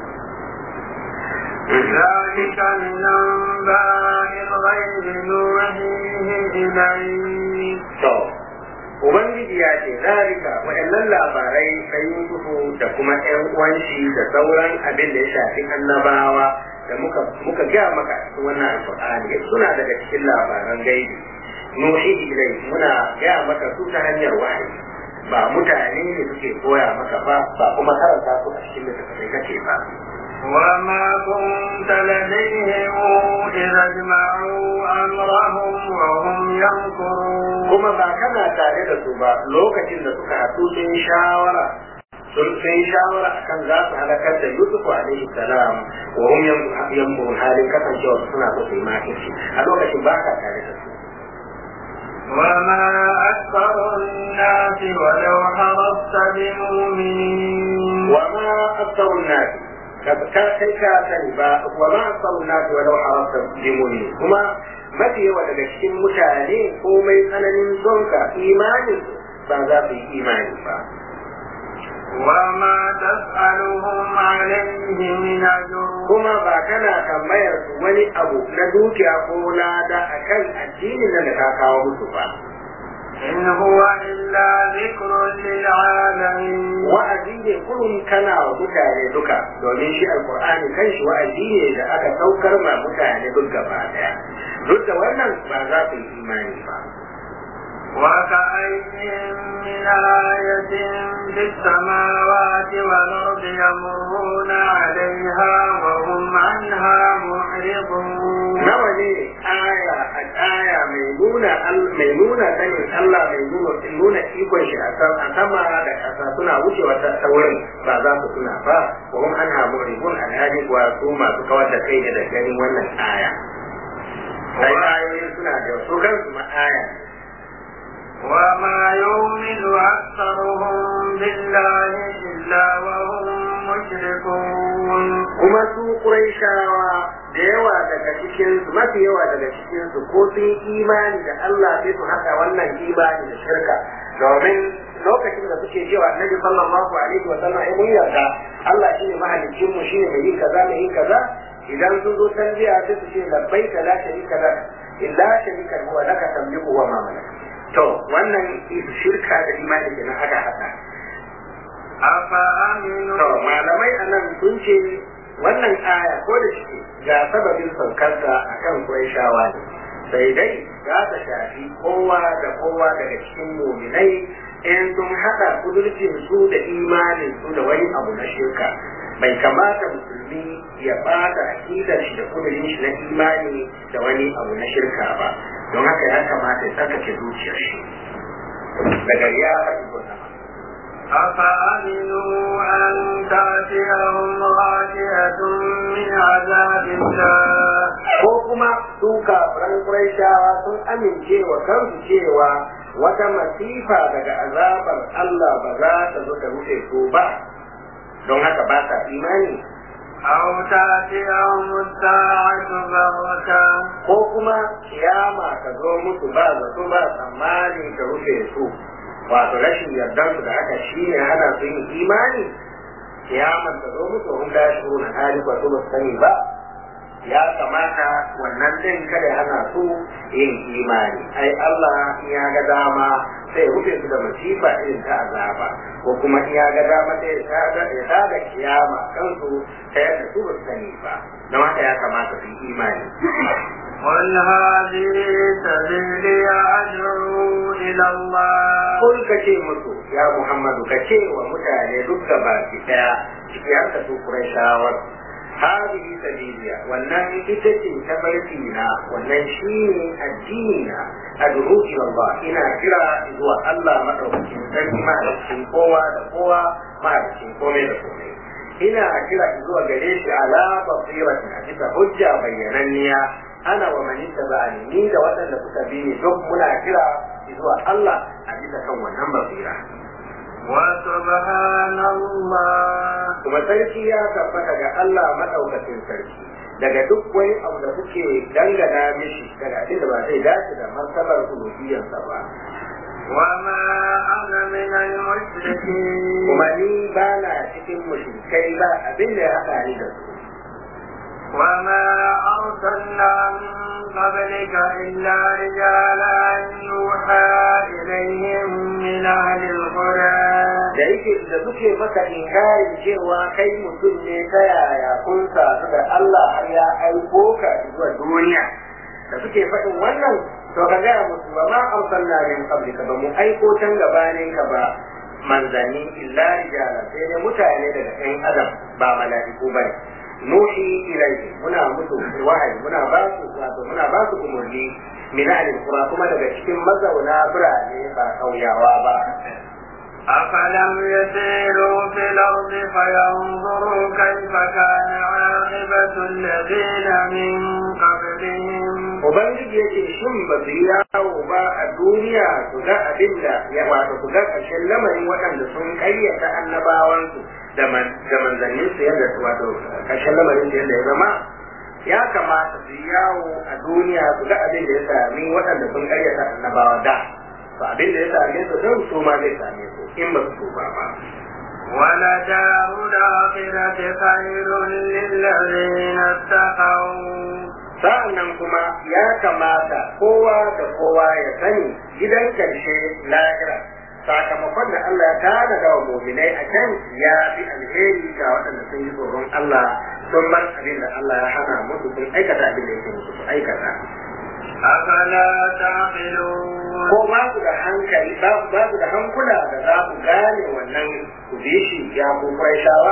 ذلك من أنباء الغيب نوحيه إليك to Ubangiji ya ce zalika waɗannan labarai na Yusufu da kuma ƴan uwanshi da sauran abin da ya shafi annabawa da muka muka ga maka cikin wannan alƙur'ani suna daga cikin labaran gaibi nuhi ilai muna ga maka su ta hanyar wahayi ba mutane ne suke koya maka ba ba kuma karanta su a cikin littattafai kake ba وما كنت لديهم إذا اجمعوا أمرهم وهم يمكرون kuma ba kana tare da su ba lokacin da suka haɗu sun shawara sun sun shawara akan za su halakar da Yusuf alaihi salam wa hum yankurun halin kasancewa suna so su yi makirci a lokacin ba ka tare da su وما أكثر الناس ولو حرصت بمؤمنين وما أكثر الناس ka kai ka sani ba wa ma asalu nasu walau harasta limuni kuma mafi yawa daga cikin mutane komai tsananin sonka imanin ba za su yi imani ba وما تسألهم عليه من أجر kuma ba kana tambayar su wani abu na dukiya ko lada akan addinin nan da ka kawo musu ba إن هو إلا ذكر للعالمين wa'azi ne kullum kana wa mutane duka domin shi alkur'ani kanshi wa'azi ne da aka saukar ma mutane duk gaba daya duk da wannan ba za su yi imani ba وكأي من آية في السماوات والأرض يمرون عليها وهم عنها معرضون nawa ne aya a aya mai nuna al- mai nuna sanin Allah mai nuna nuna ikon shi a sam- a sama da ƙasa suna wucewa ta ta wurin ba za su tuna ba wa hum anha mu'ridun alhali wa su masu kawar da kai da ganin wannan aya sai ayoyin suna da su kansu ma aya وما يؤمن أكثرهم بالله إلا وهم مشركون kuma su Qurayshawa da yawa daga cikin su mafi yawa daga cikin su ko sun yi imani da Allah sai su haɗa wannan imani da shirka domin lokacin da suke cewa Annabi sallallahu alaihi wa sallam ai mun yarda Allah shine mahaliccin mu shine mai yin kaza mai yin kaza idan sun zo tanbiya sai su ce labbaika la sharika lak illa sharika huwa laka tamliku wa ma malaka to wannan shirka da imani kenan aka haɗa أفأمنوا To malamai a nan sun ce wannan aya ko da shi ga sababin saukarsa a kan shawa ne. Sai dai za ta shafi kowa da kowa daga cikin muminai in sun haɗa kudurcin su da imanin su da wani abu na shirka. Bai kamata musulmi ya bata akidar shi da kudurin shi na imani da wani abu na shirka ba. Don haka ya kamata ya tsarkake zuciyar shi. Daga ya faɗi wannan. أفأمنوا أن تأتيهم غاشية من عذاب الله ko kuma su kafiran Qurayshawa sun amince wa kansu cewa wata masifa daga azabar Allah ba za ta zo ta rufe su ba don haka ba sa imani أو تأتيهم الساعة بغتة ko kuma kiyama ta zo musu ba zato ba tsammani ta rufe su wato rashin yardan su da haka shine hana su yin imani kiyaman ta zo musu hun da shi na hali ba su ba su sani ba ya kamata wannan din kada ya hana su yin imani ai Allah in ya ga dama sai ya rufe su da masifa irin ta azaba ko kuma in ya ga dama sai ya tada ya tada kiyama kansu ta yadda su ba su sani ba don haka ya kamata su yi imani قل هذه سبيلي أدعو إلى الله Kun ka ce musu ya Muhammadu ka ce wa mutane duk da baki daya ciki har ka su Qurayshawa hadihi sabiliya wannan ita ce tabarki na wannan shine addini na ad'u ila Allah ina kira zuwa Allah madaukakin sarki madaukakin kowa da kowa madaukakin komai da komai ina kira zuwa gare shi ala basiratin a bisa hujja bayyananniya ana wa man ittaba'ani ni da waɗanda suka bi ni duk muna kira zuwa Allah a bisa kan wannan basira وسبحان الله kuma sarki ya tabbata ga Allah madaukakin sarki daga duk wani abu da kuke dangana mishi daga abin da ba zai dace da martabar uluhiyyarsa ba وما أنا من المشركين kuma ni ba na cikin mushrikai ba abin da ya haɗa ni da su وما أرسلنا من قبلك إلا رجالا يوحى إليهم من أهل القرى da yake da suke maka inkarin cewa kai mutum ne ta yaya kun sadu da Allah har ya aiko ka zuwa duniya da suke faɗin wannan to ka gaya musu ba ma arsalna min qablika ba mu aiko can gabanin ka ba manzanni illa rijala sai dai mutane daga ɗan adam ba mala'iku ba ne nuhi ilaihi muna musu wahayi muna ba su wato muna ba su umurni min ahli qura kuma daga cikin mazauna birane ba kauyawa ba أفلم يسيروا في الأرض فينظروا كيف كان عاقبة الذين من قبلهم ubangiji ya ce shin ba su yi yawo ba a duniya su ga abin da ya wato su ga ƙarshen lamarin waɗanda sun ƙaryata annabawansu da manzanninsu yadda wato ƙarshen lamarin su yadda ya zama ya kamata su yi yawo a duniya su ga abin da ya sami waɗanda sun ƙaryata annabawa da to abin da ya same su don su ma zai same su in ba su tuba ba ولدار الآخرة خير للذين اتقوا sa'an nan kuma ya kamata kowa da kowa ya sani gidan karshe lahira sakamakon da Allah ya tana da wa muminai a can ya fi alheri ga waɗanda sun yi tsoron Allah sun bar abin da Allah ya hana musu sun aikata abin da yake musu su aikata. أفلا تعقلون Ko ba su da hankali ba ba su da hankula da za ku gane wannan ku bi shi ya ku shawa.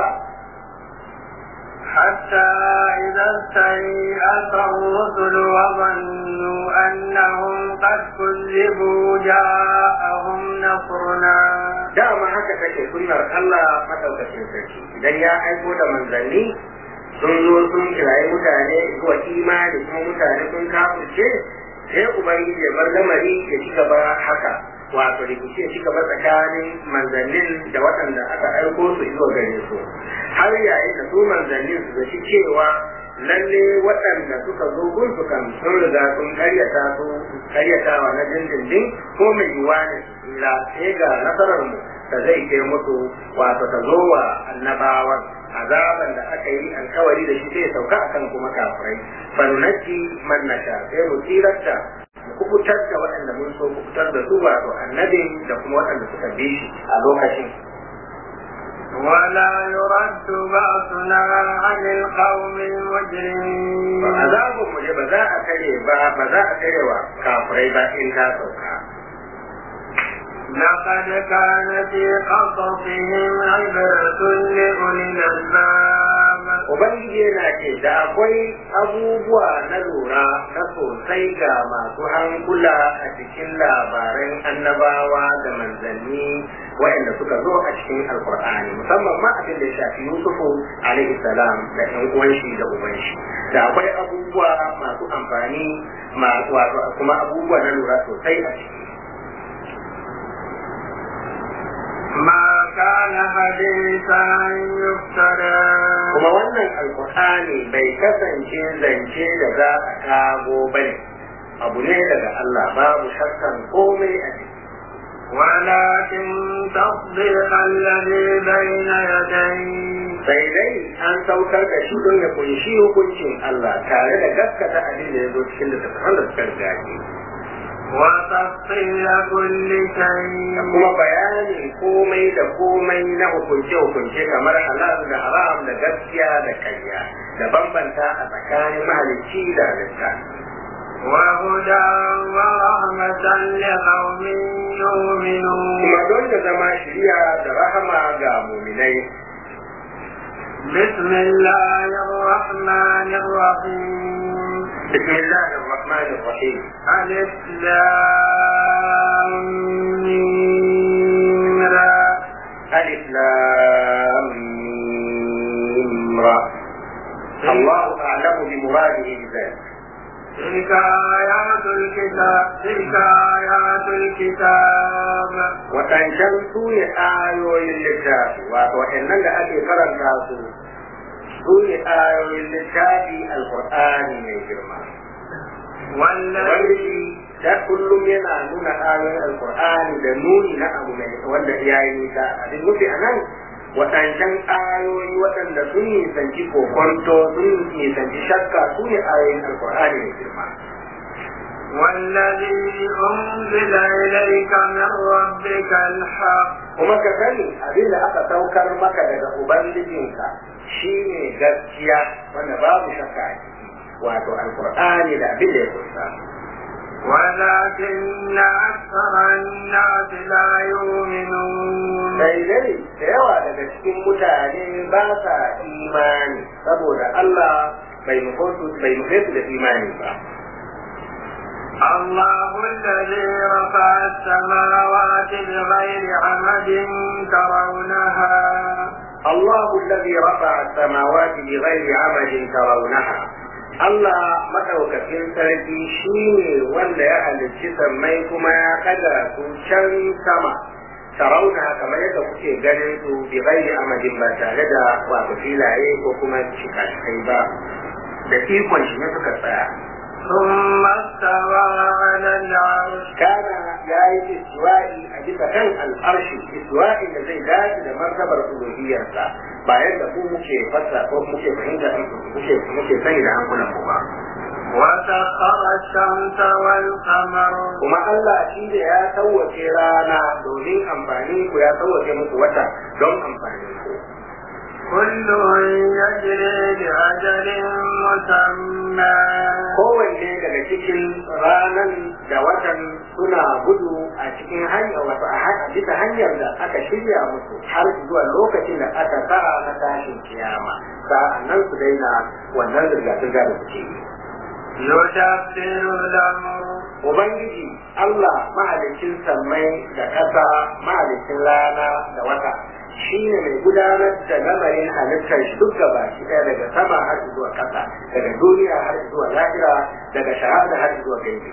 حتى إذا استيأس الرسل وظنوا أنهم قد كذبوا جاءهم نصرنا Dama haka take sunnar Allah madaukakin sarki idan ya aiko da manzanni sun zo sun kirayi mutane zuwa imani kuma mutane sun kafirce sai ubangiji ya bar lamari ya ci gaba haka wato rikici ya ci gaba tsakanin manzannin da waɗanda aka aiko su zuwa gare su har yayin da su manzannin su zaci cewa lalle waɗanda suka zo gun su kan sun riga sun karyata su karyatawa na dindindin ko mai yiwuwa ne su tsira sai ga nasarar mu da zai kai musu wato ta zo wa annabawan azaban da aka yi alkawari da shi sai sauka akan kuma kafirai falunaki man nasha sai mu tsirarta mu kubutar da waɗanda mun so kubutar da su wato annabin da kuma waɗanda suka bi shi a lokacin ولا يرد بأسنا عن القوم المجرمين azabun mu ba za a kare ba ba za a kare wa kafirai ba in ta sauka لقد كان في قصصهم عبرة لأولي الألباب Ubangiji yana ce da akwai abubuwa na lura na sosai ga masu hankula a cikin labaran annabawa da manzanni waɗanda suka zo a cikin alkur'ani musamman ma abin da ya shafi yusufu alaihi salam da ɗan uwan shi da uban shi da akwai abubuwa masu amfani masu wato kuma abubuwa na lura sosai a ciki ما كان حديثا يفترى kuma wannan alkur'ani bai kasance zance da za a kago bane abu ne daga Allah babu shakkan komai a ciki ولكن تصديق الذي بين يديه sai dai an saukar da shi don ya kunshi hukuncin Allah tare da gaskata abin da ya zo cikin da da suka riga shi وتفصيل كل da شيء kuma bayanin komai da komai na hukunce-hukunce kamar halal da haram da gaskiya da karya da bambanta a tsakanin mahalicci da halitta وهدى ورحمة لقوم يؤمنون kuma don da zama shirya da rahama ga muminai بسم الله الرحمن الرحيم بسم الله الرحمن الرحيم ألف لام ميم را ألف لام ميم را الله أعلم بمراده بذلك تلك آيات الكتاب تلك آيات الكتاب waɗancan su ne ayoyin littafi wato waɗannan da ake karanta su su ne ayoyin littafi alkur'ani mai girma والذي wanda da kullum yana nuna ayoyin alkur'ani da nuni na abu mai wanda ya yi nisa abin nufi a nan waɗancan ayoyi waɗanda sun nisanci kokonto sun nisanci shakka su ne ayoyin alkur'ani mai girma والذي أنزل إليك من ربك الحق kuma ka sani abin da aka saukar maka daga ubangijinka shine gaskiya wanda babu shakka a ciki wato alkur'ani da abin da ya kusa ولكن أكثر الناس لا يؤمنون sai dai da yawa daga cikin mutane ba sa imani saboda Allah bai nufe su bai nufe su da imani ba الله الذي رفع السماوات بغير عمد ترونها الله الذي رفع السماوات بغير عمد ترونها Allah maɗaukakin sarki shi ne wanda ya halicci sammai kuma ya ɗaga su can sama sarauna kamar yadda kuke ganin su bi ghairi amadin ba tare da wato filaye ko kuma shikashikai ba da ikon shi ne suka tsaya ثم استوى على العرش kana ya yi istiwa'i a bisa kan al'arshi istiwa'i da zai dace da martabar uluhiyarsa bayan da ku muke fasa ko muke fahimta muke muke sani da hankulan ku ba وسخر الشمس والقمر kuma Allah shi da ya sauwace rana domin amfani ku ya sauwace muku wata don amfanin ku كل يجري لأجل مسمى kowanne daga cikin ranan da watan suna gudu a cikin hanyar wato a ha- bisa hanyar da aka shirya musu har zuwa lokacin da aka sa na tashin kiyama sa'an nan su daina wannan zirga-zirga da suke yi يدبر الأمر Ubangiji Allah mahalicin sammai da ƙasa mahalicin rana da wata shi ne mai gudanar da lamarin halittar shi duk gaba shi ɗaya daga sama har zuwa ƙasa daga duniya har zuwa lahira daga shahada har zuwa gaibi.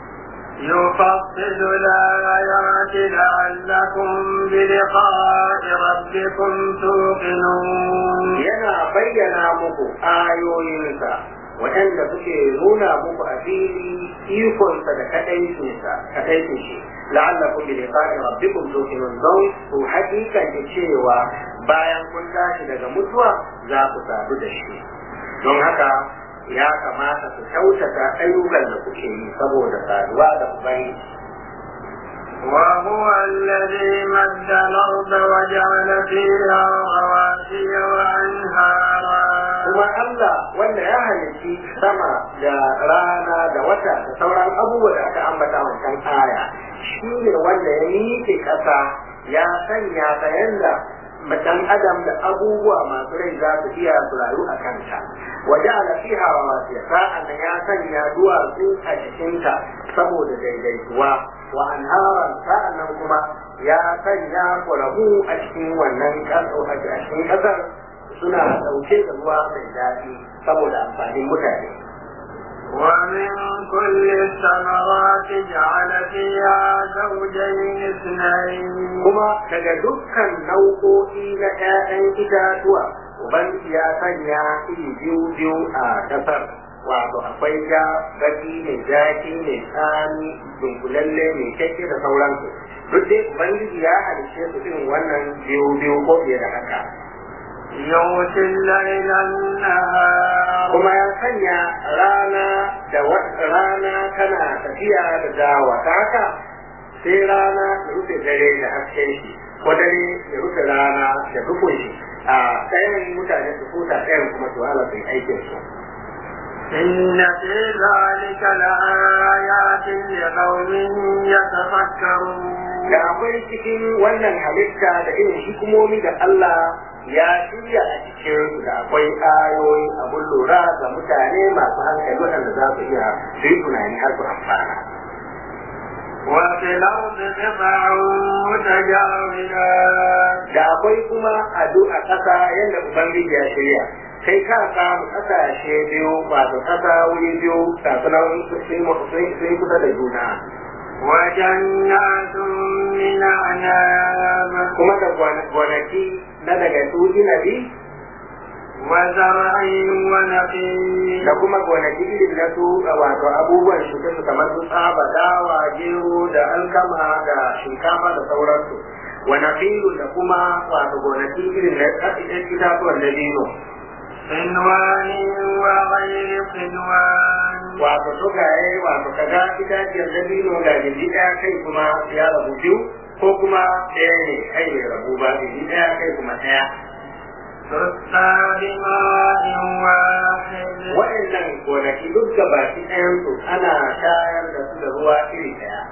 يفصل الآيات لعلكم بلقاء ربكم توقنون Yana bayyana muku ayoyinsa waɗanda suke nuna muku a fili ikonsa da kaɗaicinsa kaɗaicin shi la'allakum bi liqa'i rabbikum tuqinun don ku hakikan cewa bayan kun tashi daga mutuwa za ku sadu da shi don haka ya kamata ku kyautata ayyukan da kuke yi saboda saduwa da ubangiji وهو الذي مد الأرض وجعل فيها رواسي وأنهارا kuma Allah wanda ya halitti sama da rana da wata da sauran abubuwa da aka ambata wancan aya shi ne wanda ya miƙe ƙasa ya sanya ta yanda dan adam da abubuwa masu rai za su iya su rayu a kanta waje ala fiha rawasiya sa'an nan ya sanya duwatsu a cikinta saboda daidaituwa wa anharan sa'an nan kuma ya sanya ƙoramu a cikin wannan ƙasa a cikin ƙasar suna ɗauke da ruwa mai daɗi saboda amfanin mutane. ومن كل الثمرات جعل فيها زوجين اثنين Kuma daga dukkan nau'o'i na ‘ya'yan itatuwa, Ubangiji ya sanya iri biyu biyu a ƙasar. Wato akwai ja, baki mai jaki mai tsani, dunkulalle mai kyakke da sauransu. Duk dai Ubangiji ya halice su irin wannan biyu biyu ko fiye da haka. يغشي الليل النهار kuma ya sanya rana da wa- rana tana tafiya da dawa ta haka sai rana ya rufe dare da hasken shi ko dare ya rufe rana da dukun shi a ɗayan mutane su huta ɗayan kuma su hala su yi aikin su إن في ذلك لآيات لقوم يتفكرون da akwai cikin wannan halitta da irin hikimomi da Allah ya shirya a cikin su da akwai ayoyi abun lura ga mutane masu hankali waɗanda za su iya su yi tunani har su amfana. وفي الأرض قطع متجاورات da akwai kuma ado a ƙasa yadda Ubangiji ya shirya kai ka samu ƙasashe biyu wato ƙasa wuri biyu kasunan sun kusa da juna وجنات من أعناب kuma da gonaki na daga su inabi وزرع ونخيل da kuma gonaki irin na su wato abubuwan shuke su kamar su tsaba dawa gero da alkama da shinkafa da sauransu wa nafilu da kuma wato gonaki irin na itatuwan dabino صنوان وغير صنوان wato sukaye wato kaga itaciyar dabino ga gindi ɗaya kai kuma ya rabu biyu ko kuma ɗaya ne kai bai rabu ba gindi ɗaya kai kuma ɗaya تسقى بماء واحد waɗannan gonaki duk gabaki ɗayansu ana shayar da su da ruwa iri ɗaya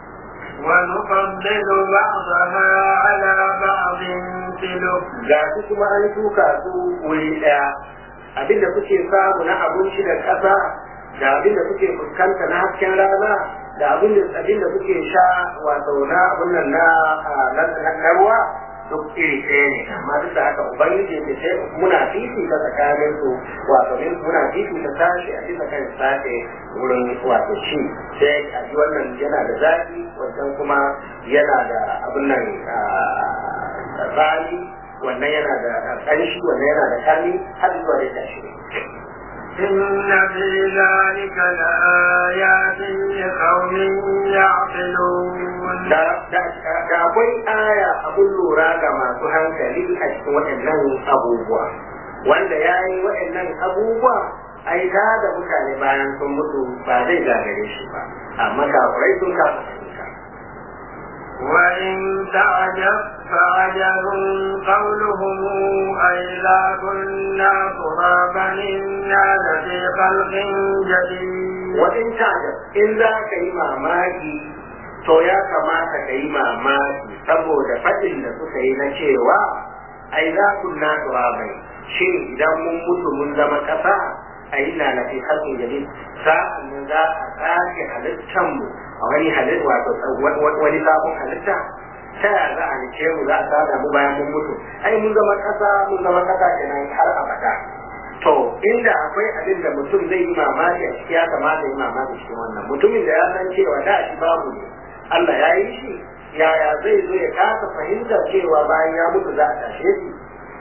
ونفضل بعضها على بعض في الأكل ga su kuma an shuka su wuri ɗaya abinda suke samu na abinci da ƙasa da abinda suke fuskanta na hasken rana da abinda abinda suke sha wato na abin nan na na na ruwa duk iri ɗaya ne amma duk da haka ubangiji ya ce muna fifita tsakanin su wato min muna fifita sashi a bisa kan sashi wurin wato ci sai a ji wannan yana da zafi wancan kuma yana da abin nan tsari wannan yana da ƙanshi wannan yana da kami har zuwa da tashi إن في ذلك لآيات لقوم يعقلون da akwai aya abun lura ga masu hankali a cikin waɗannan abubuwa wanda ya yi waɗannan abubuwa ai da da mutane bayan sun mutu ba zai gagare shi ba amma kafirai sun kafa fahimta وإن تعجب فعجب قولهم أئذا كنا ترابا إنا لفي خلق جديد وإن تعجب إن ذاك mamaki to ya kamata ka yi mamaki saboda faɗin da suka yi na cewa ai za ku na turabai shin idan mun mutu mun zama ƙasa a yi na na fi halin jari sa'an nan za a sake halittanmu a wani halitta wato wani sabon halitta ta yaya za a halice mu za a sada mu bayan mun mutu ai mun zama ƙasa mun zama ƙasa kenan har abada to inda akwai abin da mutum zai yi mamaki a ciki ya kamata yi mamaki cikin wannan mutumin da ya san cewa da shi babu ne Allah ya yi shi yaya zai zo ya kasa fahimta cewa bayan ya mutu za a tashe shi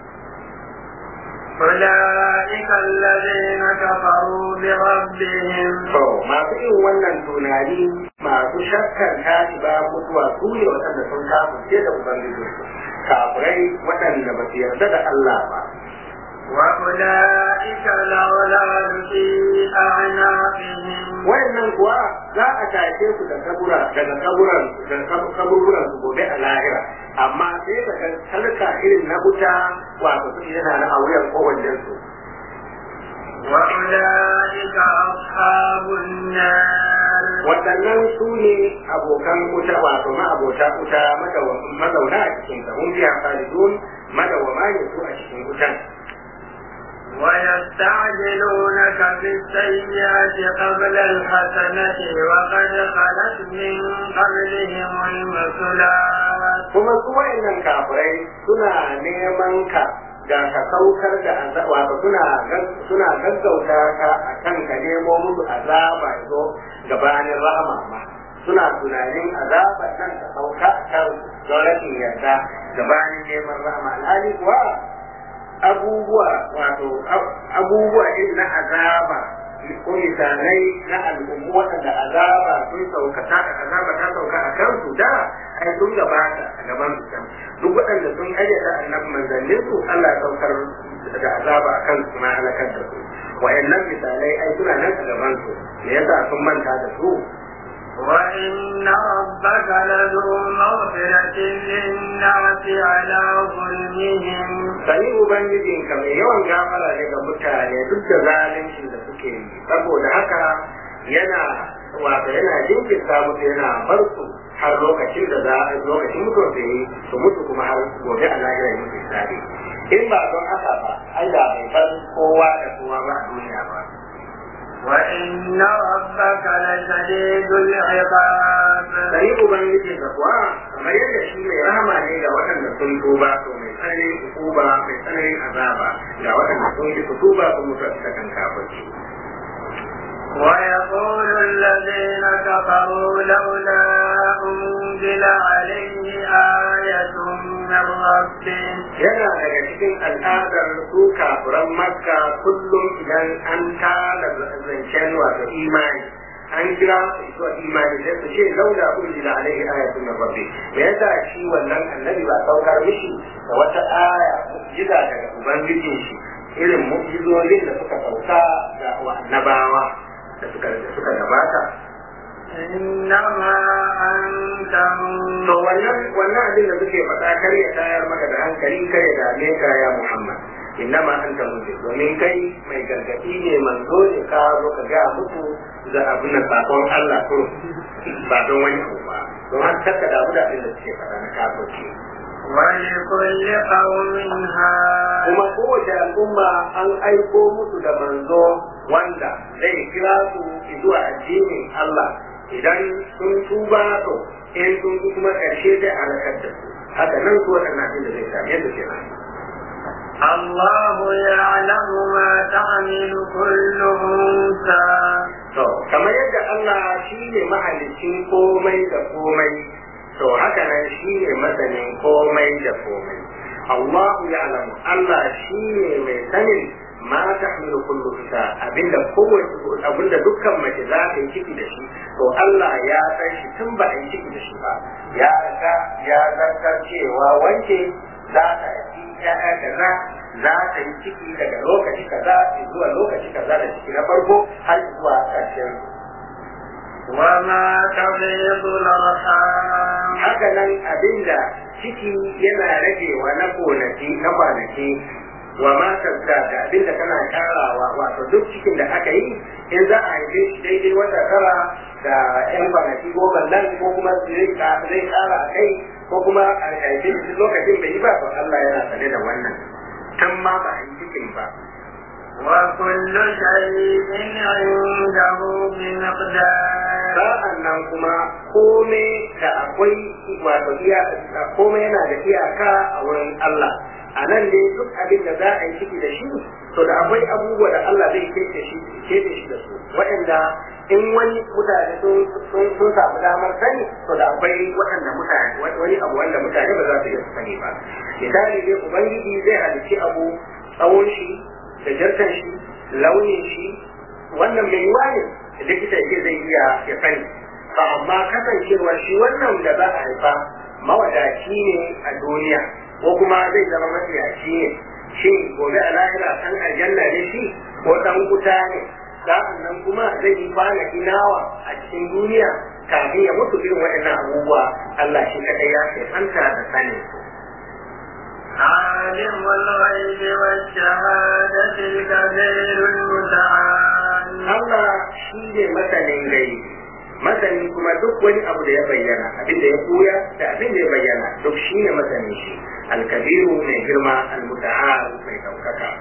أولئك الذين كفروا بربهم to masu yin wannan tunani masu shakkan tashi ba mutuwa su ne waɗanda sun kafirce da ubangijinsu kafirai waɗanda ba su yarda da Allah ba وأولئك الأغلال في أعناقهم wayannan kuwa za a tashe su da kabura daga kaburan daga kaburburan su gobe a lahira amma sai daga sarka irin na wuta wato su yana na auren kowannen su وأولئك أصحاب النار waɗannan su ne abokan wuta wato ma'abota wuta mazauna a cikin ta hun fiya khalidun madawama ne su a cikin wutan ويستعجلونك بالسيئات قبل الحسنة وقد خلت من قبلهم المثلات kuma su wa'annan kafirai suna neman ka da ka saukar da azaba wato suna suna gaggauta ka akan ka nemo musu azaba zo gabanin rahama ma suna tunanin azaba nan ta sauka a kan don rashin yarda gabanin neman rahama alhali kuwa abubuwa wato abubuwa irin na azaba ko misalai na al'ummu waɗanda azaba sun sauka ta azaba ta sauka a kansu da ai sun gabata a gaban su can duk waɗanda sun karyata annabi manzannin su Allah ya saukar da azaba a kansu na halakar da su wa'annan misalai ai suna nan a gaban su me yasa sun manta da su وإن ربك لذو مغفرة للناس على ظلمهم sani ubangijin ka mai yawan gafara ne ga mutane duk da zaluncin da suke yi saboda haka yana wato yana jinkirta musu yana bar su har lokacin da za a lokacin mutuwar su yi su mutu kuma har gobe a lahira musu tsari in ba don haka ba ai da bai bar kowa da kowa ba a duniya ba وإن ربك لشديد العقاب sani ubangijin ka kuwa kamar yadda shi mai rahama ne ga waɗanda sun tuba to mai tsananin hukuma mai tsananin azaba ga waɗanda sun yi su tuba su mutu a cikin kafirci ويقول الذين كفروا لولا أنزل عليه آية من ربه yana daga cikin al'adar su kafiran makka kullum idan an tara zancen wato imani an kira su zuwa imani sai su ce laula unzila alaihi ayatun min rabbi me yasa shi wannan annabi ba saukar mishi da wata aya mu'jiza daga ubangijin shi irin mu'jizolin da suka sauka ga annabawa da suka da suka gabata إنما أنت to wannan wannan abin da suke faɗa kar ya tayar maka da hankali kar ya dame ka ya Muhammad innama anta munzir domin kai mai gargadi ne manzo ne ka zo ka ga musu da abin da sakon Allah ko ba don wani abu ba don har ka damu da abin da suke faɗa na kafirci ولكل قوم هاد kuma kowace al'umma an aiko musu da manzo wanda zai kira su zuwa addinin Allah idan sun tuba to in sun kuma ƙarshe zai halakar da su haka nan su waɗannan abin da zai same su kenan الله يعلم ما تعمل كل أنثى to kamar yadda Allah shi ne mahalicin komai da komai to haka nan shi ne masanin komai da komai Allahu ya'lamu Allah shi ne mai sanin ma tahmilu kullu unsa abinda kowace abinda dukkan mace za ta yi ciki da shi to Allah ya san shi tun ba a yi ciki da shi ba ya riga ya zartar cewa wanke za ta yi ya'ya kaza za ta yi ciki daga lokaci kaza zuwa lokaci kaza da ciki na farko har zuwa ƙarshen وما تغيض الأرحام haka nan abinda ciki yana ragewa na konaki na kwanaki wa matar da da abinda tana karawa wato duk cikin da aka yi in za a haife shi daidai wata tara da yan kwanaki goma nan ko kuma zai zai kara a kai ko kuma a haife shi lokacin bai yi ba to Allah yana sane da wannan tun ma ba a yi cikin ba وكل شيء عنده بمقدار sa'an nan kuma kome da akwai wato iya kome yana da iyaka a wurin Allah a nan dai duk abin da za a yi ciki da shi to da akwai abubuwa da Allah zai kece shi kece shi da su waɗanda in wani mutane sun sun samu damar sani to da akwai waɗanda mutane wani abu wanda mutane ba za su iya sani ba misali dai ubangiji zai halicci abu tsawon shi da jarkan shi launin shi wannan mai yiwa ne likita yake zai iya ya sani ba amma kasancewar shi wannan da za a haifa mawadaci ne a duniya ko kuma zai zama matsiyaci ne shin gobe a lahira san aljanna ne shi ko dan wuta ne sa'an nan kuma zai yi kwana inawa a cikin duniya kafin ya mutu irin waɗannan abubuwa Allah shi kadai ya kai fanta da sanin su عالم الغيب والشهادة الكبير المتعال Allah shi ne masanin gari masani kuma duk wani abu da ya bayyana abin da ya koya da abin da ya bayyana duk shi ne masanin shi alkabiru mai girma almuta'al mai daukaka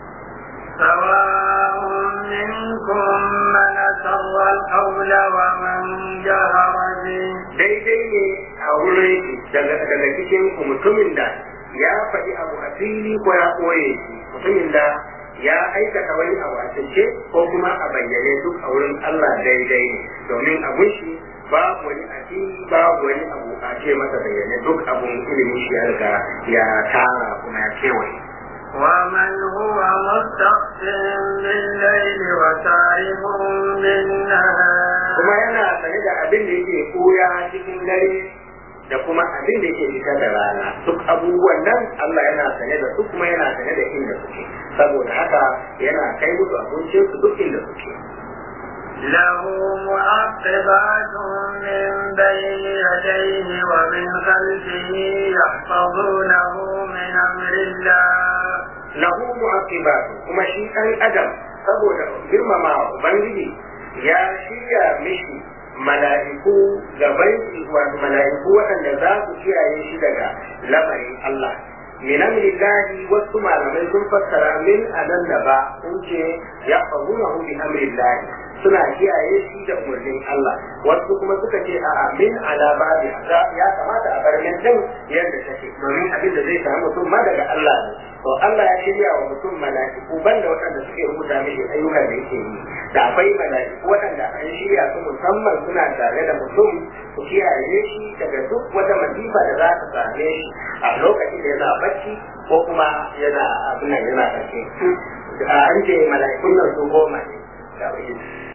سواء منكم من أسر القول ومن جهر به daidai ne a wurin daga daga cikin ku mutumin da ya faɗi abu a fili ko ya koye shi mutumin da ya aikata wani abu a cike ko kuma a bayyane duk a wurin Allah daidai ne domin abun shi babu wani a fili babu wani abu a ce masa bayyane duk abun ilimin shi ya riga ya tara kuma ya kewaye ومن هو مستخف بالليل وسارب بالنهار kuma yana sane da abin da yake koya cikin dare da kuma abin da yake fita da rana duk abubuwan nan Allah yana sane da su kuma yana sane da inda suke saboda haka yana kai musu abincin su duk inda suke له معقبات من بين يديه ومن خلفه يحفظونه من أمر الله lahu mu'aqibatu kuma shi ɗan adam saboda girmama ubangiji ya shirya mishi mala'iku gaban shi wato mala'iku waɗanda za su kiyaye shi daga lamarin Allah min amrillahi wasu malamai sun fassara min anan da ba sun ce ya fahunahu bi amrillahi suna kiyaye shi da umarnin Allah wasu kuma suka ce a min ala babi ya kamata a bar min din yadda take domin abin da zai samu mutum ma daga Allah ne to Allah ya shirya wa mutum mala'iku banda waɗanda suke rubuta mishi ayyukan da yake yi da akwai mala'iku waɗanda an shirya su musamman suna tare da mutum su kiyaye shi daga duk wata masifa da za ta same shi a lokacin da yana bacci ko kuma yana abin nan yana ƙarshe an ce mala'ikun nan su goma ne da